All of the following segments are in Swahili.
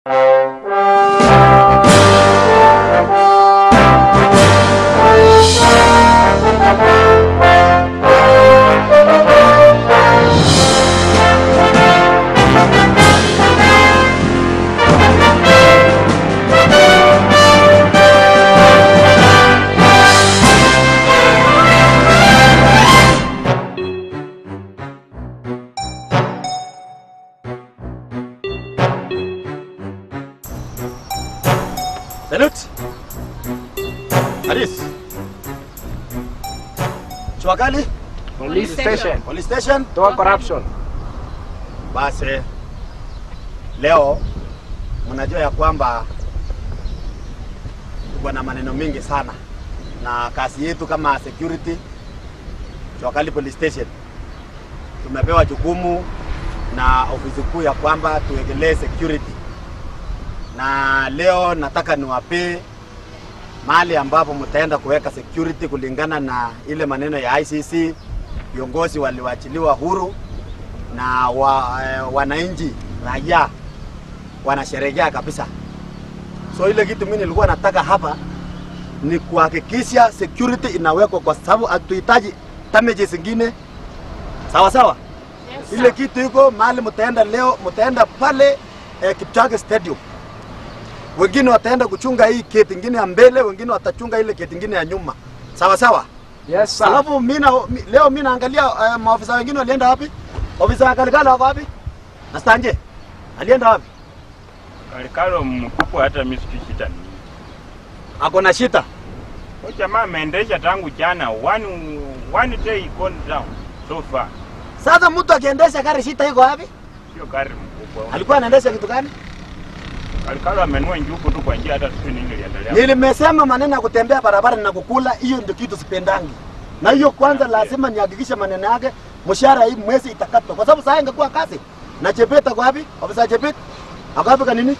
Salute. Haris. Chwakali Police station. police station. Toa corruption. Basi leo mnajua ya kwamba tuko na maneno mengi sana, na kazi yetu kama security Chwakali police station tumepewa jukumu na ofisi kuu ya kwamba tuwegelee security, na leo nataka niwapee mahali ambapo mtaenda kuweka security kulingana na ile maneno ya ICC. Viongozi waliwachiliwa huru na wa, eh, wananchi raia wanasherehekea kabisa. So ile kitu mimi nilikuwa nataka hapa ni kuhakikisha security inawekwa, kwa sababu hatuhitaji damages zingine. Sawa sawa, Yes, ile sir. kitu iko mahali mtaenda leo, mtaenda pale eh, Kipchoge Stadium. Wengine wataenda kuchunga hii gate ingine ya mbele, wengine watachunga ile gate ingine ya nyuma. Sawa sawa. Yes, sir. Alafu mimi na mi- leo mimi naangalia uh, maofisa wengine walienda wapi? Ofisa wa Kalikalo wako wapi? Na Stanje alienda wapi? Kalikalo mkubwa, hata mimi sijui shida ni nini. Ako na shita. Huyu jamaa ameendesha tangu jana, one, one day gone down so far. Sasa mtu akiendesha gari shita iko wapi? Sio gari mkubwa. Alikuwa anaendesha kitu gani? Kalikalo amenua njugu tu kwa njia, hata sijui nini iliendelea. Nilimesema maneno ya kutembea barabara na kukula, hiyo ndio kitu sipendangi. Na hiyo kwanza lazima nihakikishe maneno yake mshahara hii mwezi itakatwa. Kwa sababu sasa ingekuwa kazi. Na Chebet ako wapi? Ofisa Chebet? Ako wapi kanini?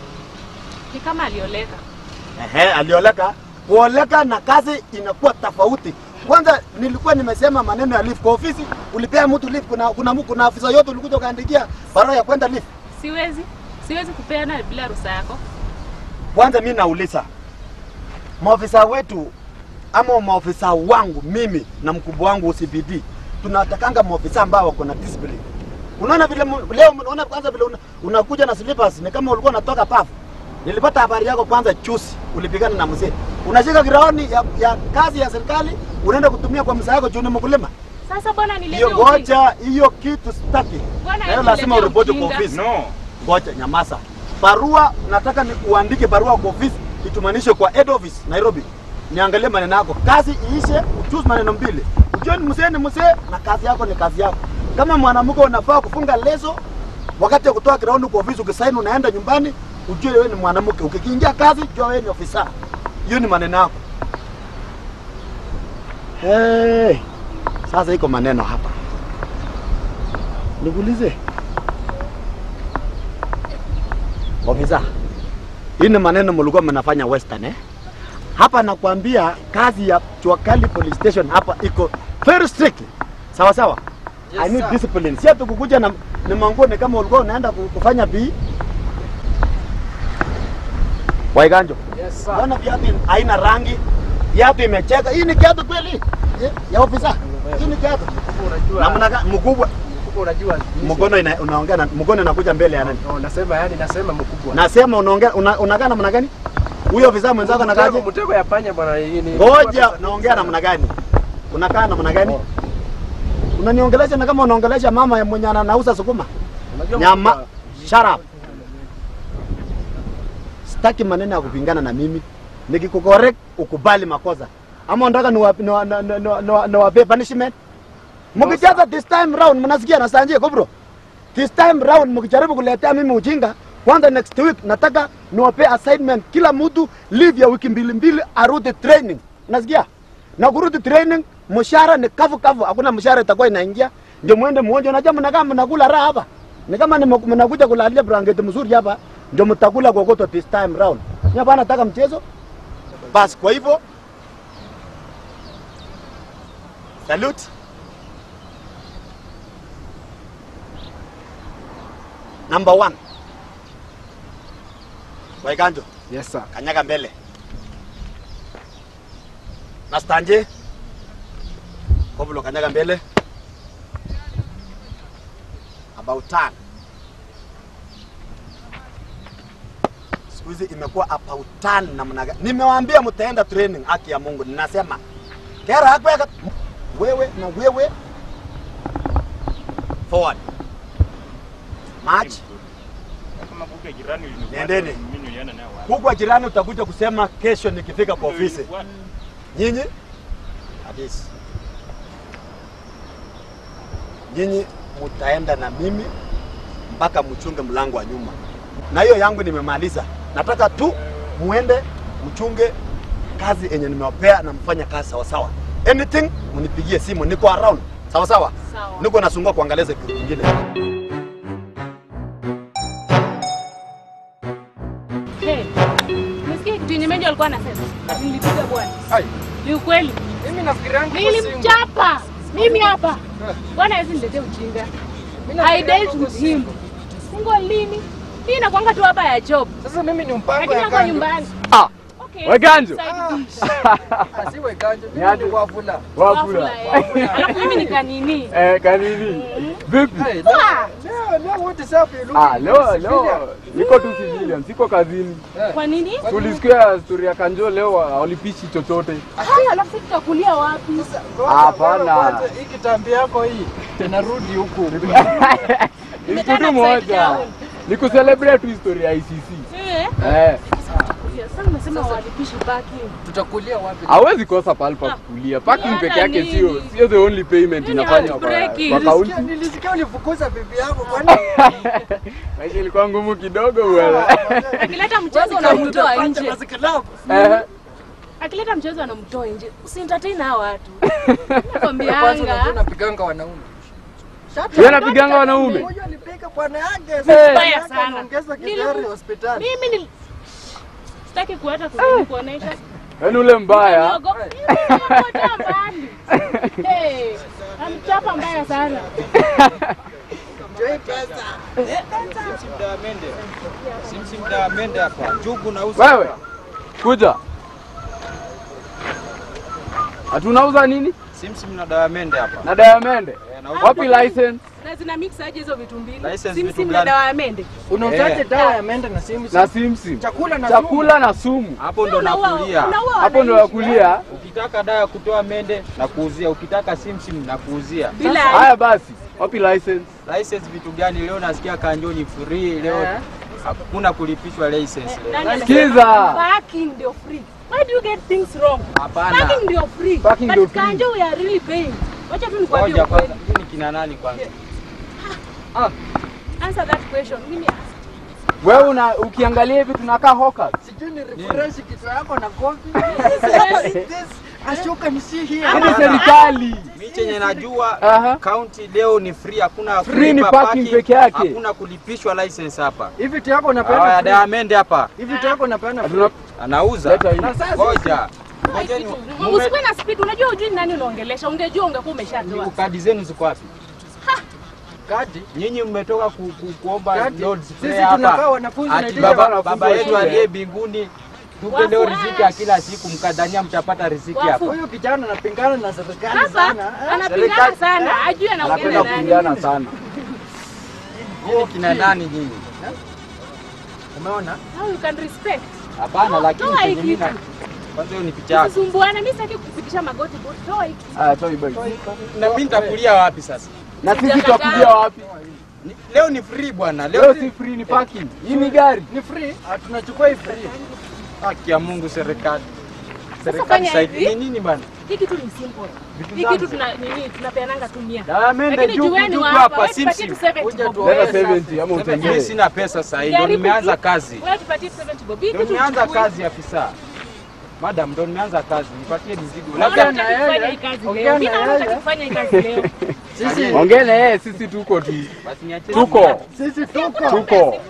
Ni kama alioleka. Ehe, alioleka. Kuoleka na kazi inakuwa tofauti. Kwanza nilikuwa nimesema maneno ya leave kwa ofisi, ulipea mtu leave, kuna kuna, kuna afisa yote ulikuja ukaandikia barua ya kwenda leave. Siwezi. Siwezi kupeana bila ruhusa yako. Kwanza mimi nauliza maofisa wetu ama maofisa wangu mimi na mkubwa wangu CBD tunatakanga maofisa ambao wako na discipline. Unaona vile mu- leo unaona kwanza vile una- unakuja na slippers ni kama ulikuwa unatoka pafu. Nilipata habari yako kwanza chusi ulipigana na mzee. Unashika graoni ya, ya kazi ya serikali unaenda kutumia kwa msaa yako juu ni mkulima. Sasa bwana niletee Hiyo ujinga. ngoja, hiyo kitu sitaki. Bwana, Leo hebu lazima niletee uripoti kwa ujinga. ofisi. No, Ngoja nyamaza. Barua nataka ni uandike barua kwa ofisi itumanishe kwa head office Nairobi. Niangalie maneno yako. Kazi iishe, uchuzi maneno mbili. Ujue ni mzee ni mzee na kazi yako ni kazi yako. Kama mwanamke unafaa kufunga leso wakati wa kutoa ground kwa ofisi ukisaini unaenda nyumbani, ujue wewe ni mwanamke. Ukikiingia kazi, jua wewe ni ofisa. Hiyo ni maneno yako. Hey, sasa iko maneno hapa. Nikuulize. Ofisa, hii ni maneno mlikuwa mnafanya Western eh? Hapa nakwambia kazi ya Chwakali Police Station hapa iko very strict. Sawa sawa? Yes, I need sir. discipline. Si ati kukuja na ni manguo ni kama ulikuwa unaenda ku- kufanya bi. Waiganjo. Yes, sir. Mbona viatu haina rangi? Viatu imecheka. Hii ni kiatu kweli? Ya- Ya ofisa. Hii ni kiatu. Unajua, Namna gani mkubwa? mkubwa unajua. Mkono ina, unaongea na mkono inakuja mbele ya nani? No, nasema yani nasema mkubwa. Nasema unaongea una, unakaa namna gani? Huyo ofisa mwenzako anakaaje? Mtego- Mtego ya panya bwana hii ni. Ngoja, naongea namna gani? Unakaa namna gani? Oh. Unaniongelesha na kama unaongelesha mama ya mwenye anauza sukuma. Unajua Nyama. mkubwa, Shut up. Sitaki maneno ya kupingana na mimi. Nikikucorrect ukubali makosa. Ama unataka niwape niwa, niwa, niwa, niwa, niwape punishment? Mkijaza this time round mnasikia na sanje bro. This time round mkijaribu kuletea mimi ujinga, kwanza next week nataka niwape assignment kila mtu leave ya wiki mbili mbili arudi training. Unasikia? Na kurudi training mshahara ni kavu kavu, hakuna mshahara itakuwa inaingia. Ndio muende muonje, unajua mnakaa mnakula raha hapa. Ni kama ni mnakuja kulalia blanketi mzuri hapa, ndio mtakula kokoto this time round. Ni hapa nataka mchezo. Basi kwa hivyo salute. Number one. Waiganjo, Yes sir. kanyaga mbele. Na stanje. Kovulo kanyaga mbele. About turn. Siku hizi imekuwa about turn namna gani? Nimewaambia mtaenda training, haki ya Mungu. Ninasema kera hakweka wewe na wewe forward march Kama kuke jirani ulinifuata, Nendeni. mimi nilienda naye wapi? huku jirani utakuja kusema kesho nikifika kwa ofisi Ulinifuata. nyinyi hadisi nyinyi mutaenda na mimi mpaka mchunge mlango wa nyuma na hiyo yangu nimemaliza nataka tu muende mchunge kazi yenye nimewapea na mfanye kazi sawasawa anything mnipigie simu niko around sawasawa Sawa. niko nasungua kuangalia kitu kingine Hey, umesikia kitu yenye Menjo alikuwa anasema? Nilipiga bwana. Ai, Ni ukweli. mimi nafikirianga Nilimchapa. Mimi hapa. Bwana hawezi niletea ujinga. I dealt with him. Singo lini? Hii inakuanga tu hapa ya job. Sasa mimi ni mpango Lakini ya hapa kando. nyumbani. Ah, Okay. Weganjo. Side dish. Asiwe kanjo, mimi Niaje? ni wavula. Wafula. Wafula, eh. Alafu mimi ni kanini. Eh, kanini? Vipi? Hey, leo, leo, leo what is up? You look Ah, leo civilian. leo niko tu civilian, siko kazini. Eh, Kwa nini? Tulisikia story ya Kanjo leo hawalipishi chochote. Haya, alafu sisi tutakulia wapi? ngoja, Hapana. ngoja kwanza, Hii kitambi yako hii inarudi huku. Ni Tumetana kitu upside moja. down. Ni kucelebrate tu historia ya ICC. Eh. Eh, Sasa umesema walipishi parking. Tutakulia wapi? hawezi kosa pahali pa kukulia. Parking Yana peke yake nini? sio sio the only payment Hiyo ni inafanywa kwa heartbreaking. kwa Nilisikia, kaunti. nilisikia ulifukuza bibi yako kwani? Maisha ilikuwa ngumu kidogo bwana. Akileta mchezo unamtoa nje. Eh, Akileta mchezo anamtoa nje. Usientertain hao watu. Kwanza Nakwambianga. unajua napiganga wanaume. Shut Yeye up. anapiganga wanaume. Mmoja alipiga bwana yake. Eh. Sasa Mbaya yake sana. anaongeza Nili- kidari hospitali. Mimi ni sitaki kuata kuzidi kuonesha. Yaani ule mbaya. Niogopa. Niogopa mbali. Hey, amchapa mbaya sana. Joy pesa. Wewe kuja. Hatunauza nini? Simsim na Diamond hapa. Na Diamond. Wapi license? Na zina mix aje hizo vitu mbili? License Sim vitu sim na gani? dawa ya mende. Unauzaje dawa ya mende na simu? Na simsim. Chakula na Chakula na sumu. Hapo ndo Unaua- nakulia. unaua Hapo ndo wananchi. wakulia. Ukitaka dawa ya kutoa mende na kuuzia, ukitaka simsim na kuuzia. Bila Haya basi. Wapi license? License vitu gani? Leo nasikia kanjoni free leo. Eh. Hakuna kulipishwa license leo. Nani anasema Sikiza. Parking ndio free. Why do you get things wrong? Hapana. Parking ndio free. Parking But ndio free. Kanjo we are really paying. Wacha tu nikwambie Ngoja ukweli. kwanza, hii ni kina nani kwanza? Answer that question. Mimi Wewe una ukiangalia hivi tunakaa hawkers. Sijui ni refresh kichwa yako na kofi. Ashuka ni si hii. Hii ni serikali. Mimi chenye najua Aha. county leo ni free, hakuna Free ni kulipa parking peke yake. Hakuna kulipishwa license hapa. Hivi vitu yako Hawa unapeana ya free. Diamond hapa Hivi vitu yako unapeana free. Hatuna anauza. leta hii. Na sasa Ngoja. Ngojeni. mume- Usikuwe na speed. Unajua hujui nani unaongelesha. Ungejua ungekuwa umeshatoa. Kadi zenu ziko wapi? kadi Nyinyi mmetoka ku, ku, kuomba Kati, Lord's sisi Prayer hapa. tunakaa wanafunzi Ati na baba, wanafunzi baba wa yetu shule. aliye mbinguni tupe leo riziki ya kila siku, mkadhania mtapata riziki Wafu. hapa. huyu kijana anapingana na serikali Hapa sana. eh? anapigana Serikali- sana. Ajui anaongea Anapenda na nani. kupigana sana. Nyinyi kina nani nyinyi? Umeona? Now you can respect. Hapana, lakini Toa hii chenye mimi na kitu. kwanza hiyo ni picha yako. Usisumbuane. Mimi sitaki kufikisha magoti boti. Toa hiki. Aya, toa hii bike. Na mimi nitakulia wapi sasa? Na sisi Sijakataa. tutakuja wapi? Ni- Leo ni free bwana. Leo Leo si free ni parking. Hii ni gari. Ni free, ah, tunachukua hii free. haki ya Mungu serikali. Serikali fanya saidi hivi. ni nini bwana? Hii kitu ni simple. Vitu Hii zangu. kitu tuna nini tunapeananga tu mia. Diamond Lakini juku jueni juku wa hapa hapa, wewe tupatie simsim. tu 70 Kuja bob. tu- Leta Wewe 70 ama Mimi utengee. sina pesa sasa hivi, ndo Jaribu nimeanza tu. kazi. Wewe tupatie 70 bob. Hii Ndo kitu nimeanza tuchukue. kazi afisa. Madam, ndo nimeanza kazi. Nipatie mizigo. Mbona Ongea Labda na hutaki kufanya yeye. hii kazi Ongea leo? na Mimi naona yeye. hutaki kufanya hii kazi leo. Sisi Ongea na yeye, sisi tuko tu. basi niachie. Tuko. sisi tuko. Tuko.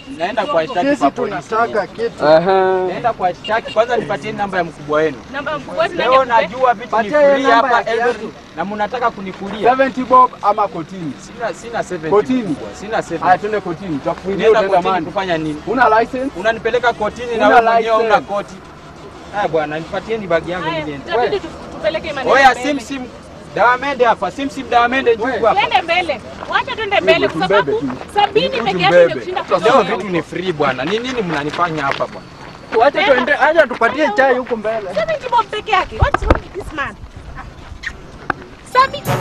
naenda kwa shtaki Sisi kwa polisi. tunataka kitu. Aha. Naenda kwa shtaki kwanza, nipatieni namba ya mkubwa wenu. Namba ya mkubwa wetu Leo nani? najua vitu ni Patia hiyo free namba hapa ya kiatu. Eldoret na mnataka kunikulia. 70 bob ama kotini. Sina sina 70. Kotini. mkubwa, Sina 70. Haya twende kotini. Tutakufungia Nenda utaenda kotini mani. kufanya nini? Una license? Unanipeleka kotini na Una wewe mwenyewe una license. koti. Haya bwana, nipatieni bagi yangu Haya, niende. itabidi tu- tupeleke maneno Oya, mbele. sim sim dawamende hapa, sim sim dawamende njugu hapa. Twende mbele. Wacha twende mbele kwa sababu tumbebe sabini peke yake Tumbebe. imekushinda Leo kwa vitu ni free bwana. Ni nini mnanifanya hapa bwana? Wacha tuende, acha tupatie chai huko mbele. Seventy bob peke yake. What's wrong with this man? Sabi.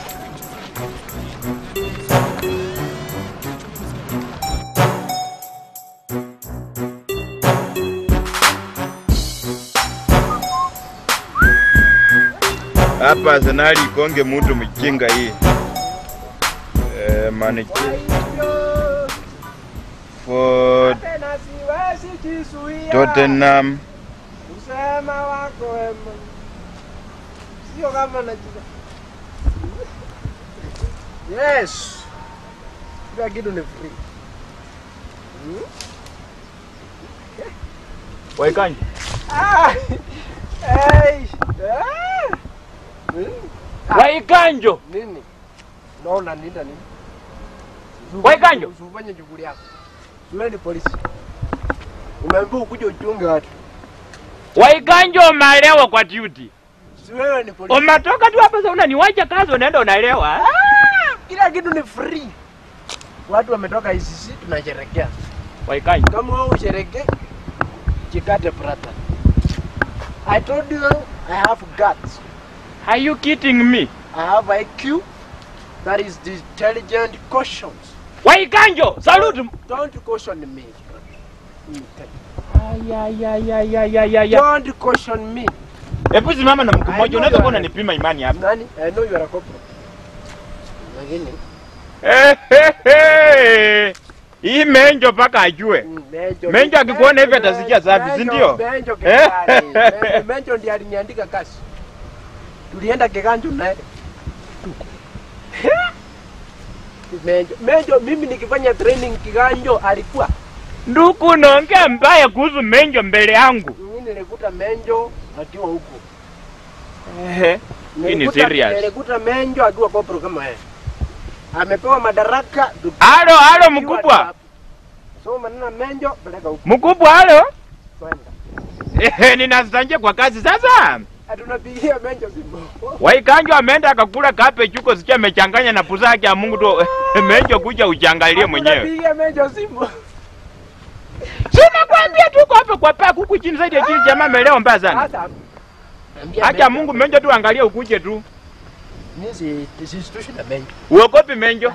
hapa Arsenali ikonge mtu mchinga hii eh, maniki for Tena siwezi jizuia. Tottenham Usema wako wema. Sio kama najiza. Yes. Kila kitu ni free. Waikanje Ah! Hey! Ah! Hmm? Waikanjo, Nini? Unaona nini nini? Waikanjo. Usifanye shughuli yako. Wewe ni polisi. Umeambiwa ukuje uchunge watu. Waikanjo umelewa kwa duty. Si wewe ni polisi. Umetoka tu hapa sasa unaniwacha kazi unaenda unalewa. Ah! Kila kitu ni free. Watu wametoka ICC tunasherekea. Waikanjo. Kama wewe usherekee, jikate brother. I told you I have guts. Are you kidding me? I have IQ. That is the intelligent cautions. Waikanjo, salute. Don't caution me. Let me tell you. Ayayayayayaya. Don't caution me. Hebu simama na mtu I mmoja know unaweza you kuwa are- unanipima imani hapa. Nani? I know you are a corporal. Lakini Eh, eh, eh. Hii menjo mpaka ajue. mm, Menjo. Menjo akikuona hivi atasikia safi, si Menjo- ndio? Menjo Eh? kegani. Menjo- Menjo ndiye aliniandika kazi. Tulienda Kiganjo naye. Menjo, Menjo mimi nikifanya training Kiganjo alikuwa. Nduku unaongea mbaya kuhusu menjo mbele yangu. Mimi nilikuta Menjo akiwa huko. Eh. Hii ni Nilikuta- serious. Nilikuta Menjo akiwa corporal kama yeye. Amepewa madaraka. du- Halo, halo akiwa mkubwa. hapa. So maneno Menjo peleka huko. Mkubwa halo. Kwenda. Eh, ninastanje kwa kazi sasa. Hatunapigia Menjo simu. Waikanjo ameenda akakula kape chuko sikia amechanganya na pusa yake ya Mungu tu. Menjo kuja uchangalie mwenyewe. Hatunapigia Menjo simu. Sina kwambia tuko hapa kwa paa huku chini zaidi ya chini jamaa amelewa mbaya sana. Sasa ambia Acha Menjo- Mungu Menjo tu angalia ukuje tu. Mimi si sisitushi na Menjo. Uogopi Menjo.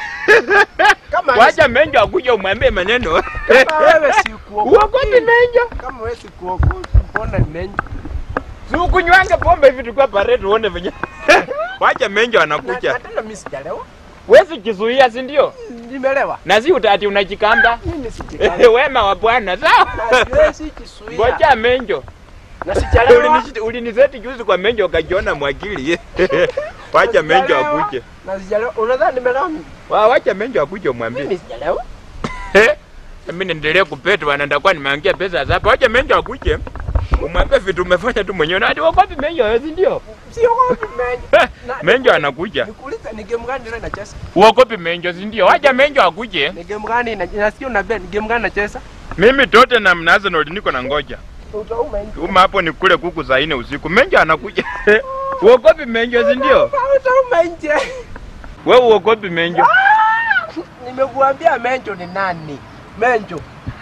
Kama Wacha Menjo akuje umwambie maneno. kama wewe si kuogopi. Uogopi Menjo. Kama wewe si kuogopi, mbona ni Menjo? Si ukunywange pombe hivi tukiwa parade uone venye. Wacha Menjo Na anakuja. na tena mimi sijalewa. Wewe kizuia si ndio? Nimelewa. Na si utati unajikamba. Mimi sijalewa. Wema wa Bwana sawa. Na siwezi kisuia. Ngoja Menjo. Na sijalewa. Ulinishiti- Uliniseti juzi kwa Menjo ukajiona mwakili. Wacha Menjo Sijalewa. akuje. Na sijalewa. Unadhani nimelewa mimi? Wa wacha Menjo akuje umwambie. Mimi sijalewa. Eh, Mimi niendelee kupetwa na nitakuwa nimeangia pesa za hapa. Wacha Menjo akuje. Umwambie vitu umefanya tu mwenyewe. Na hadi wapi Menjo wewe si ndio? Siogopi Menjo. Eh, Na- Menjo anakuja. Nikuulize ni game gani ile nacheza? Uogopi Menjo si ndio? Wacha Menjo akuje. Ni game gani na- nasikia unabia ni game gani nacheza? Mimi tote na Arsenal niko na ngoja. Utauma Menjo. Uma hapo ni kule kuku saa nne usiku. Menjo anakuja. Uogopi Menjo si ndio? Utauma nje. Wewe uogopi Menjo? Nimekuambia Menjo ni nani? Menjo.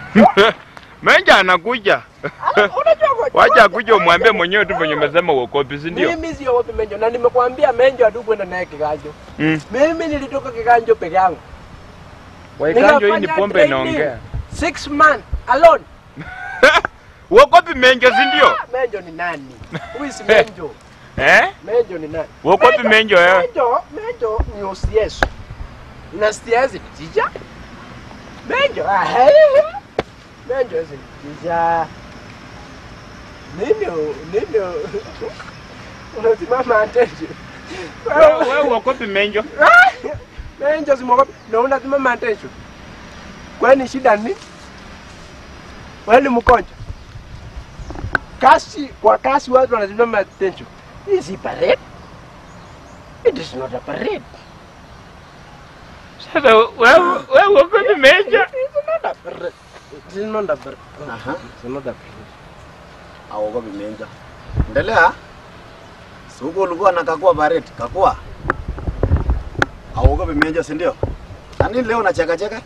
Menjo anakuja. Unajua kwa- Wacha akuje umwambie mwenyewe tu venye umesema uogopi si ndio? Mimi siogopi Menjo na nimekuambia Menjo hatukwenda naye Kiganjo. Mm. Mimi nilitoka Kiganjo peke yangu. Waikanjo hii ni Nikafanya pombe training. inaongea. Six man alone. Uogopi Menjo si ndio? Menjo ni nani? Huyu si Menjo. Eh? Menjo ni nani? Uogopi Menjo wewe? Menjo, Menjo ni OCS. Na CS ni teacher. Menjo, ah, hey. Menjo is teacher. Nini, u- nini, u- unasimama attention. Wewe wewe uogopi Menjo? Menjo simwogopi na unasimama attention. Kwani shida ni? Wewe ni mgonjwa. Kasi kwa kasi watu wanasimama attention. Is it parade? It is not a parade. Sasa wewe wewe uko meja. It is not a parade. It is not a parade. Aha. It is not a parade. Auogopi menja. Endelea. Si huko ulikuwa nakakua bareti, kakua. Auogopi menja, si ndio? Na nini leo unacheka cheka?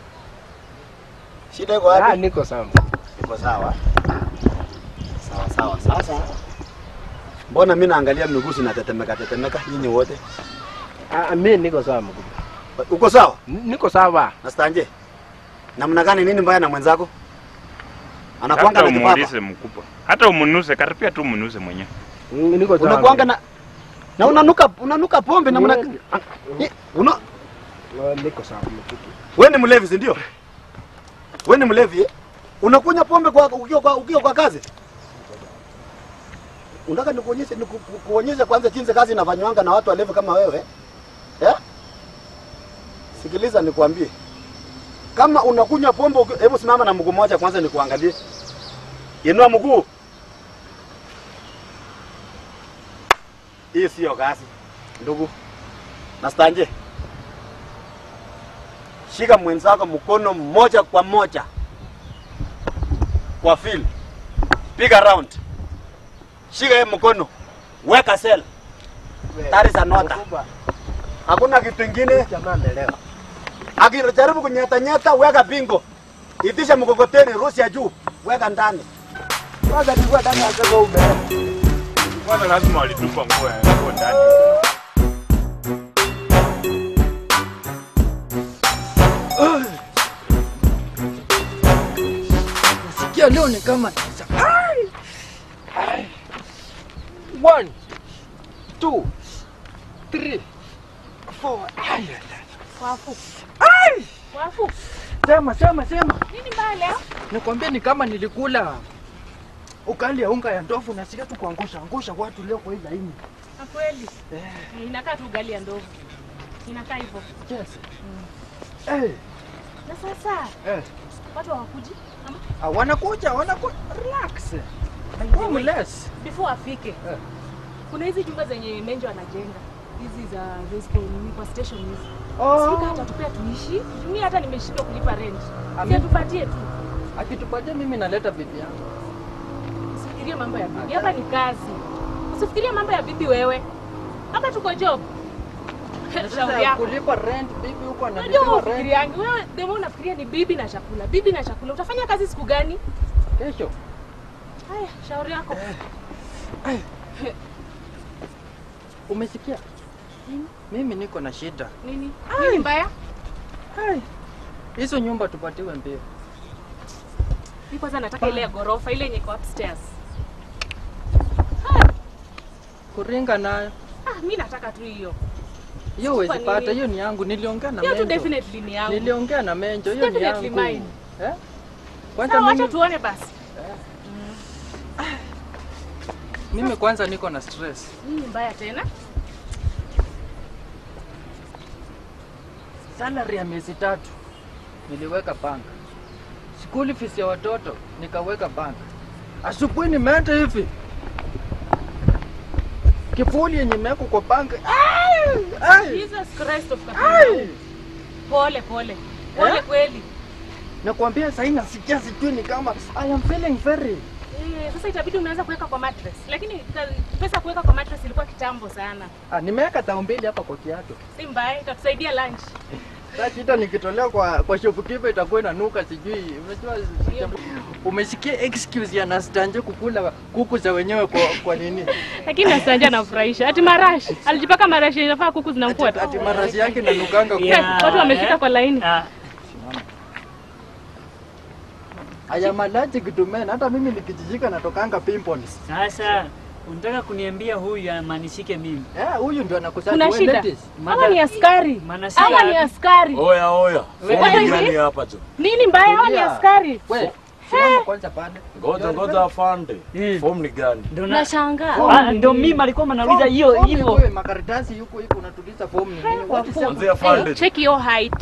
Shida iko Ah, wapi? niko sawa. Iko sawa. Sawa sawa. Sasa mbona mimi naangalia miguu zinatetemeka tetemeka nyinyi wote? Ah, mimi niko sawa mkubwa. Uko sawa? N- Niko sawa. Na stanje? Namna gani nini mbaya na mwenzako? Anakuanga Hata na kipapa. umuulize mkubwa, hata umunuse, karibia tu umunuse mwenyewe. N- Niko sawa. Unakuanga na na unanuka unanuka pombe na mna Eh, una Ah, Niko sawa mkubwa. wewe ni mlevi si ndio? Wewe ni mlevi? eh? Unakunywa pombe kwa ukiwa kwa, ukiwa kwa kazi? Unataka nikuonyeshe niku- ku- kuonyesha kwanza jinsi kazi inafanywanga na watu walevi kama wewe? Eh? Sikiliza nikwambie. Kama unakunywa pombe uki- hebu simama na mguu mmoja kwanza nikuangalie. Inua mguu. Hii sio kazi. Ndugu. Nastanje. Shika mwenzako mkono mmoja kwa moja kwa fil, piga round, shika yeye mkono, weka sel. That is an order. Mkubwa, Hakuna kitu ingine. jamaa ameelewa. Akijaribu kunyata nyata, weka bingo, itisha mkokoteni, rusi ya juu, weka ndani. Kwanza nilikuwa ndani ya soko ube. Kwanza lazima walitupa nguo yako ndani. Sikia leo ni kama Ai! Ai! One, two, three, four. Ai, ai, ai. Wafu. Ai! Wafu. Sema, sema, sema. Nini mbaya leo? Nikwambia ni kama nilikula ukali ya unga ya ndovu na sika tu kuangusha angusha watu leo kwa hii laini. Na kweli. Inakaa tu ugali ya ndovu. Inakaa hivyo. Yes. Eh, Na sasa eh. watu hawakuji ama Ah, wanakuja, wanakuja. Relax. Homeless. before afike. Eh. Kuna hizi jumba zenye Menjo anajenga. Hizi za Resco nini kwa station hizi. Oh. Sika hata tupea tuishi. Mimi hata nimeshindwa kulipa rent. Ami- Si tupatie tu. Akitupatia mimi naleta bibi yangu. Usifikirie mambo ya bibi. Hapa ni kazi. Usifikirie mambo ya bibi wewe. Hapa tuko job. Na Shauri Sasa yako. kulipa rent bibi huko Unajua analipa rent ufikiriangi wewe demo unafikiria ni bibi na chakula. Bibi na chakula. Utafanya kazi siku gani? kesho. Haya, shauri yako. Umesikia? Mimi niko na shida. Nini? Nini mbaya? Hai. Hizo nyumba tupatiwe mbio. Mimi kwanza nataka ile ya ghorofa ile yenye iko upstairs. Kuringa nayo. Ah, mimi nataka tu hiyo. Hiyo Kwa huwezi pata, nini? hiyo ni yangu. Niliongea na Hiyo tu Menjo. definitely ni yangu. Niliongea na Menjo, hiyo ni Definitely yangu. mine. Eh? Kwanza Sawa, acha mimi, tuone basi. mimi kwanza niko na stress. Nini mbaya tena? Salary ya miezi tatu niliweka bank. School fees ya watoto nikaweka bank. Asubuhi nimeenda hivi kifuli yenye imewekwa kwa bank. Ai! Ai! Jesus Christ of Ai! Kathmandu. Pole pole. Pole Eh? kweli. Nakwambia sasa nasikia sijui ni kama I am feeling very Eh, sasa itabidi umeanza kuweka kwa mattress. Lakini ka- pesa kuweka kwa mattress ilikuwa kitambo sana. ah, nimeweka tao mbili hapa kwa kiatu. Si mbaya, itatusaidia lunch. Sasa shida nikitolea kwa kwa shopkeeper itakuwa inanuka sijui. Unajua umesikia excuse ya Nastanje kukula kuku za wenyewe kwa kwa nini? Lakini Nasanja anafurahisha. Ati marashi. Alijipaka marashi inafaa kuku Ati, zinamfuata. ati marashi yake inanukanga kuku. Eh, Watu wamefika kwa laini. Aya malaji kitumeni hata mimi nikijijika natokanga pimples. Sasa unataka kuniambia huyu amanishike mimi? Eh, huyu ndio anakusanya Kuna wewe shida. ladies. Ama ni askari. Manashika Ama ni askari. Oya oya, Wewe fomu hivi? gani hapa tu? Nini mbaya? Ama ni Tulia. askari. We, simama kwanza pale. Ngoja ngoja afande. Eh. Fomu ni gani? Ndo na- Nashangaa. Ah, ndo mimi alikuwa anauliza hiyo Form hivyo. wewe makaratasi yuko yuko unatuliza form ni nini? What is Wafu. up? Anzia afande. Hey, check your height.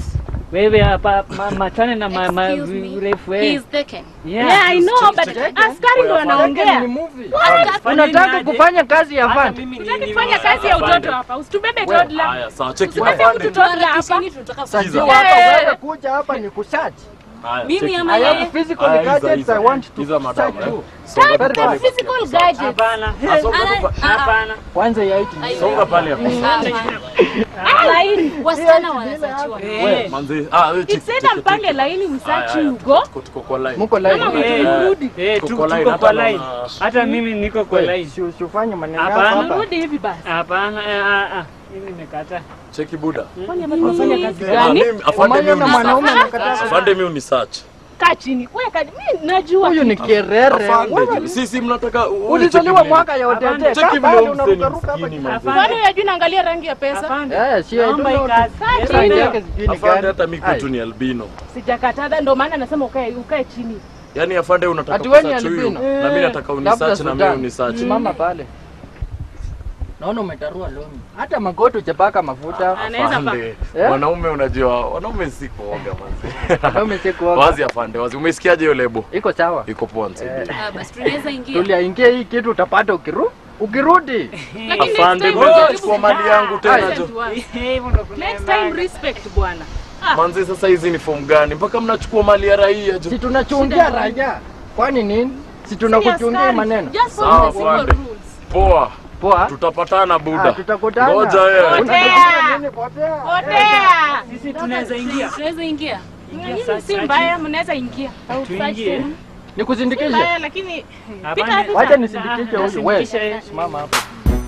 Wewe hapa ma- machane na ma- ma- Excuse me. urefu He wewe. is taken. Yeah. Yeah, I know, but askari ndo wanaongea. Ni movie. Fanya Unataka nini aje? kufanya kazi ya Hata van. mimi ni- Tutaki ni- kufanya kazi ya utoto hapa. Usitubebe toddler. Haya, sawa, cheki Usibebe afande. mtu toddler hapa. Tuharakisheni, tunataka Sajua Sikiza. hapa Eh. wewe kuja hapa ni kusearch. Haya, Mimi cheki. ama I yeye? have physical Aya, hiza, gadgets hiza. I want to Hiza, madam, search eh. you. Songa Very pale. fast. Physical gadgets. Hapana. Songa Ana- tu pa- ah, ah. Hapana. Kwanza ya iti. Ai- Songa pale hapo. Ah, Laini. Wasichana wanasachiwa. Eh. Manzi, ah, wewe cheki, It's either cheki, mpange cheki. laini Haya, msachi haya, hugo. tuko- tuko kwa line. Muko live. Kama Eh. mrudi. Eh, Tuko tu- kwa line, tuko hata kwa naona- line. Hata mimi niko kwa line. Si usifanye maneno yako Hapana. hapa. Mrudi hivi basi. Hapana, eh, ah, ah. Mimi nimekataa. Cheki buda. Kwani amefanya kazi Ah, gani? mimi- afande Umeona mimi na uni- mwanaume anakataa. afande mimi unisearch. Kaa chini. Weka. Mimi najua. Huyu ni kierere. Afande, Wewe sisi mnataka wewe ulizaliwa cheki mwaka ya Hapana. Odete. Cheki Kaa vile bado huyu msanii unarukaruka hapa. msikini, manzi. Kwani unajua naangalia rangi ya pesa? Afande. Eh, si I don't Naomba hii know. kazi. Yes, Kaa I Rangi know. yake sijui ni Afande gani. hata mimi Ai. kwetu ni albino. Sijakataa, ndio maana nasema ukae ukae chini. Yaani afande unataka Ati wewe ni kusearch huyu albino? na mimi nataka Labda unisearch na mimi Sudan. unisearch. Simama pale. Naona umetarua longi. Hata magoti hujapaka mafuta. Anaweza pa. Afande, Eh? wanaume unajua, wanaume si kuoga manzi. Wewe si kuoga. Wazi afande, wazi. Umesikiaje hiyo lebo? Iko sawa. Iko poa nisaidie. Ah, basi tunaweza ingia. Tuliaingia hii kitu utapata ukiru ukirudi. Lakini Afande, next time mbona ujaribu unachukua mali yangu tena Listen jo? to us. Hivyo ndo kuna Next time respect bwana. Manzi, sasa hizi ni form gani? Mpaka mnachukua mali ya raia jo. Si tunachungia raia. Kwani nini? Si tunakuchungia Askari. maneno. Just Sawa, follow the simple afande. rules. Poa, Poa. tutapatana Ah, buda. tutakutana. Ngoja wewe. Potea. Nini potea? Potea. Sisi tunaweza ingia. Tunaweza ingia. Nyinyi si mbaya, mnaweza ingia. Au Tuingie. Si Nikuzindikishe. mbaya lakini Hapana. pita hapo. Wacha nisindikishe huyu. Wewe Nisindikishe. simama hapo.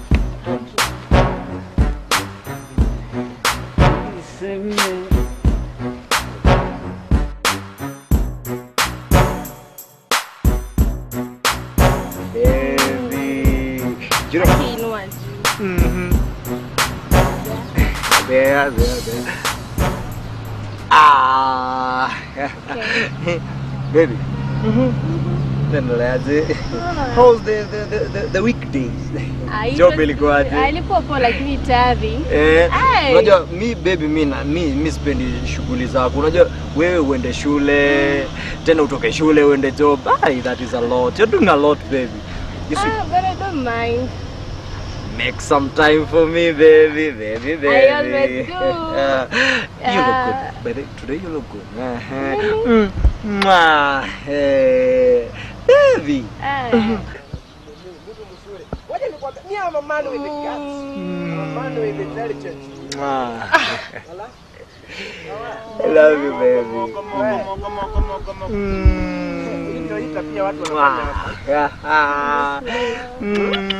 Niseme- Kiinua juu. There, there, there. Ah. Baby. Endeleaje? How's the, the, the, the, the weekdays? Job ilikuwaje? Alikuwa poa lakini tayari. Eh, Hey. unajua mi baby mi na mi, mi sipendi shughuli zako. Unajua wewe uende shule tena utoke shule uende job. Ay, that is a lot. You're doing a lot baby. You should Ah, but I don't mind. make some time for me baby, baby, baby. I always do. Uh, you look Uh, good. Baby, today you look good. Uh-huh. Mm. Mwah. Hey. Baby. Ah. Mwah. I love you baby. Mwah. Ah. Mm.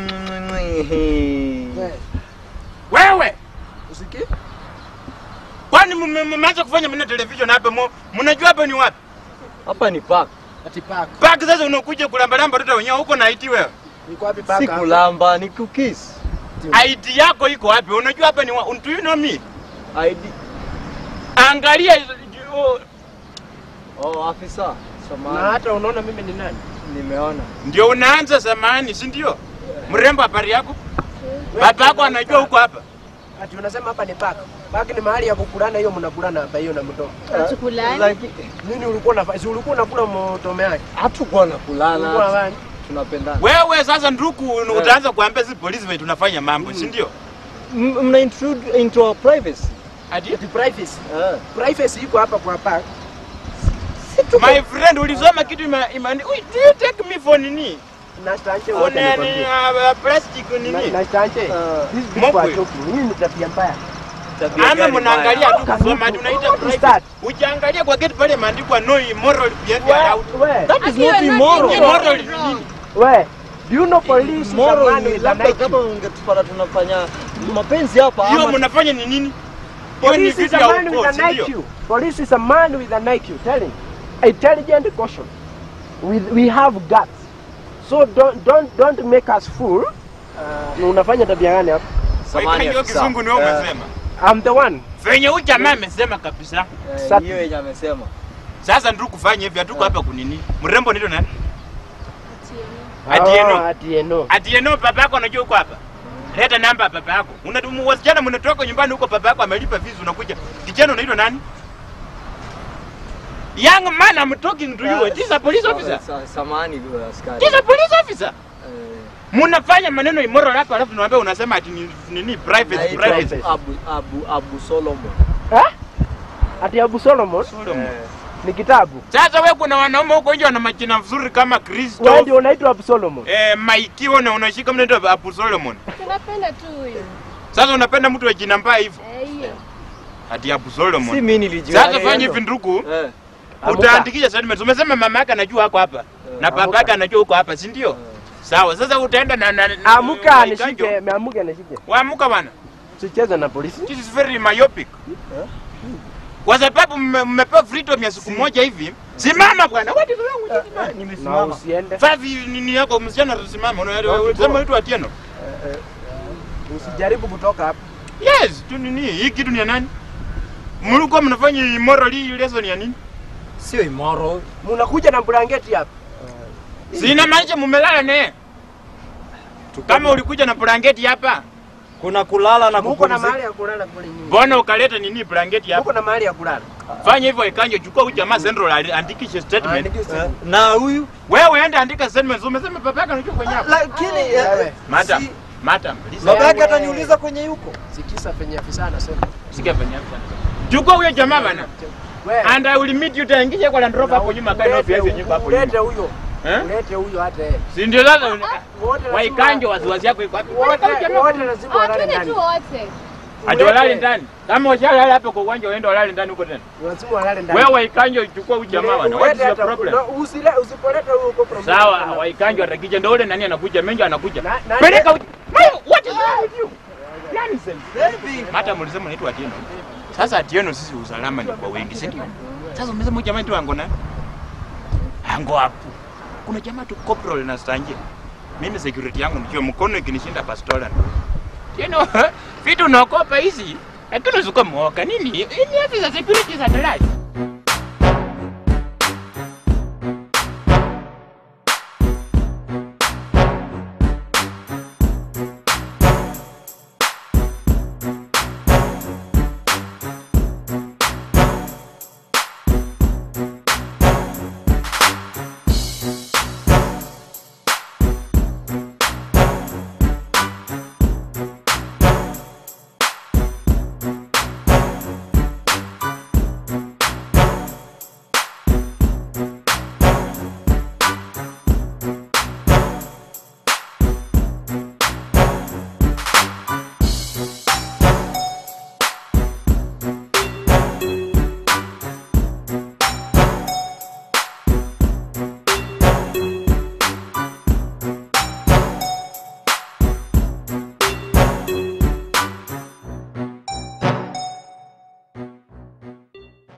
Wewe usikii? Kwani mme- mme- mmeanza kufanya mna television hapa? mu- Mnajua hapa ni wapi? Hapa ni park. Ati paka. Park sasa unakuja kulambalamba watoto wenyewe huko na IT wewe. Niko wapi Si paka? kulamba, ni kukis. IT yako iko wapi? Unajua hapa ni wapi? Do you know me? ID. Angalia oh, Oh, afisa. Na Samahani. hata unaona mimi ni nani? Nimeona. ndio unaanza samani, si ndio? Mrembo, habari yako? Baba yako anajua huko hapa. Ati unasema hapa ni paka. Paka ni mahali ya kukulana hiyo mnakulana hapa hiyo na mtoto. Tukulani. Like, Nini ulikuwa unafanya? Si ulikuwa unakula mtome yake? hatukuwa na Ulikuwa kulala. unafanya? Tunapendana. Wewe sasa nduku utaanza kuambia si polisi vile tunafanya mambo, si ndio? M- Mna intrude into our privacy. Ati Ati privacy. Ah. Privacy iko hapa kwa paka. my friend ulisoma kitu ima, ima, Wait, do you take me for nini? Na stanje wote Una ni nikwambie. uh, plastic Na- nini? Na stanje. Ah. These people Mokwe. are joking. Hii ni tabia mbaya. Tabia Ama gani mnaangalia mbaya? tu kusoma ati unaita What is private. that? Ukiangalia kwa gate pale imeandikwa no immoral behavior out. We, we, That is not immoral. Immoral ni nini? we. Do you know police is a Immoral man ni with an labda IQ? kama ungetupata tunafanya mapenzi hapa Hiyo ama mnafanya ni nini? Hiyo ni Police is vitu a ya man with uko, an si ndio? IQ. Police is a man with an IQ. Tell him. Intelligent caution. We, we have guts. So don't don't don't make us fool. Uh, na unafanya tabia gani hapa? Samahani Hiyo afisa. kizungu ni wewe Eh, umesema. I'm the one. Venye huyu jamaa amesema kabisa. eh, Hiyo yenye amesema. Sasa ndio kufanya hivi hatuko hapa kunini? Mrembo ndio nani? Oh, Atieno. Atieno. Atieno baba yako anajua uko hapa. Leta namba ya baba yako. Unatumu wasichana mnatoka nyumbani huko baba yako amelipa fees unakuja. Kijana unaitwa nani? Young man, I'm talking to you. This is a police officer. Sa- Samahani uh, askari. This is a police officer. Eh, Munafanya maneno immoral hapa alafu tunaambia unasema ati ni nini private naitwa private. Abu, Abu, Abu Solomon. Eh? Ati Abu Solomon Solomon. Eh, ni kitabu. Sasa wewe kuna wanaume huko nje wana majina mzuri kama Wewe Kristo. ndio unaitwa Abu Solomon. Eh, Maikiwa na unashika mnaitwa Abu Solomon. Tunapenda tu huyo. Sasa unapenda mtu wa jina mbaya hivyo. Eh, hiyo. Ati Abu Si Solomon. mimi nilijua. Sasa fanya hivi ndugu. Eh, Amuka. Utaandikisha statement. Umesema mama yake anajua hako hapa. Na baba yake anajua huko hapa, si ndio? Sawa. Sasa utaenda na na na- Amuka Waikanjo. nishike, meamuka nishike. Waamuka bwana. Sicheze na polisi. This is very myopic. Kwa sababu mme- mmepewa freedom ya siku moja hivi. Simama bwana. What is wrong with you? Na nimesimama. usiende. Five nini yako msichana tusimame. Unasema mtu Atieno. Usijaribu kutoka hapa. Yes, tu nini? Hii kitu ni ya nani? Mlikuwa mnafanya immoral hii lesson ya nini? Sio immoral. Mnakuja na blanketi hapa. Sina maanisha mumelala naye. Kama ulikuja na blanketi hapa, Kuna kulala na Muko na kupumzika. mahali ya kulala kule nyuma. mbona ukaleta nini blanketi hapa? Muko na mahali ya kulala. Fanya hivyo ikanjo, chukua huyu jamaa Central ali- andikishe statement. Andike Eh, simu. Na huyu Wewe enda andika statement. Umesema baba yako anajua kwenye hapa. lakini eh, Wewe. Madam, si- madam, listen. baba yake ataniuliza kwenye yuko. Sikisa penye afisa anasema. Sikia fanya hapa. Chukua huyo jamaa bana. Wewe. And I will meet you utaingisha kwa Land Rover hapo nyuma kana Ulete- ofisi nyumba hapo Ulete nyuma. huyo. Eh? Ulete huyo hata yeye. Si ndio sasa Wote lazima- waikanjo wasiwasi yako iko wapi? Wote wote lazima Ah, walale twende ndani. tu wote. Ati walale ndani. Kama washalala hapo kwa uwanja waende walale ndani huko tena. Lazima walale ndani. Wewe waikanjo chukua huyu jamaa bana. What is your problem? Usile usipoleta huyo uko problem. Sawa, waikanjo atakija ndio ule nani anakuja, menjo anakuja. Na- na- Peleka uji. Mayo, what is wrong with you? Nonsense. Baby. Hata mlisema naitwa Atieno. Sasa Atieno sisi usalama ni kwa wengi, si ndio? Sasa umesema huyu jamaa tu ango na ango hapo. Kuna jamaa tu corporal na stanje. Mimi security yangu nikiwa mkono ikinishinda pastola. Atieno, vitu unaokopa hizi. Lakini usikuwa mwoka nini? Hii ni afisa security za Dalai.